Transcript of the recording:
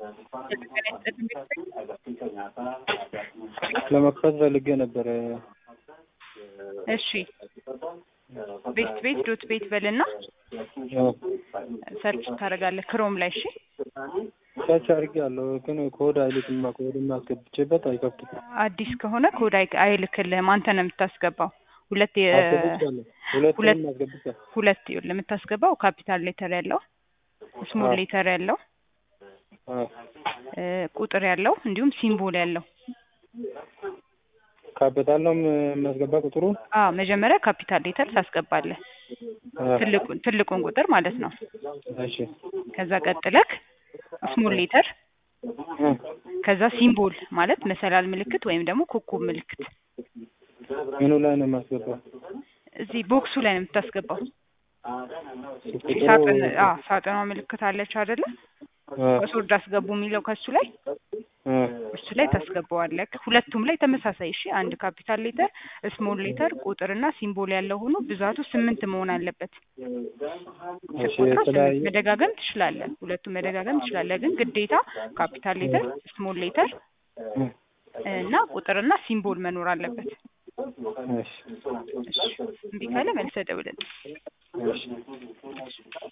ለመክፈት ፈልጌ ነበረ። እሺ ቤት ቤት ዶት ቤት በልና አዎ፣ ሰርች ታደርጋለህ ክሮም ላይ እሺ ሰርች አድርጌያለሁ፣ ግን ኮድ አይልክማ። ኮድም አስገብቼበት አይከፍትም። አዲስ ከሆነ ኮድ አይ- አይልክልህም አንተ ነው የምታስገባው ሁለት የ- አስገብቻለሁ፣ ሁለቱንም ሁለት- አስገብቻለሁ። ሁለት ይኸውልህ የምታስገባው ካፒታል ሌተር ያለው ስሞል አዎ። ሌተር ያለው አዎ፣ እ፣ ቁጥር ያለው እንዲሁም ሲምቦል ያለው ካፒታል ነው የሚያስገባ ቁጥሩን። አዎ መጀመሪያ ካፒታል ሌተር ታስገባለህ አዎ፣ ትልቁን ትልቁን ቁጥር ማለት ነው እሺ፣ ከዛ ቀጥለክ ስሞል ሌተር እ፣ ከዛ ሲምቦል ማለት መሰላል ምልክት ወይም ደግሞ ኮከብ ምልክት ምኑ ላይ ነው የማስገባው? እዚህ ቦክሱ ላይ ነው የምታስገባው ቁጥሩ ሳጥን አዎ ሳጥኗ ምልክት አለች አይደለ አ፣ ፓስወርድ አስገቡ የሚለው ከሱ ላይ አ፣ እሱ ላይ ታስገባዋለህ ሁለቱም ላይ ተመሳሳይ እሺ አንድ ካፒታል ሌተር ስሞል ሌተር ቁጥርና ሲምቦል ያለው ሆኖ ብዛቱ ስምንት መሆን አለበት እሺ፣ ስትቆጥረው ስምንት የተለያዩ መደጋገም ትችላለህ ሁለቱም መደጋገም ትችላለህ ግን ግዴታ ካፒታል ሌተር ስሞል ሌተር እ፣ እና ቁጥርና ሲምቦል መኖር አለበት እሺ፣ እሺ እምቢ ካለ መልሰህ ደውልልኝ እሺ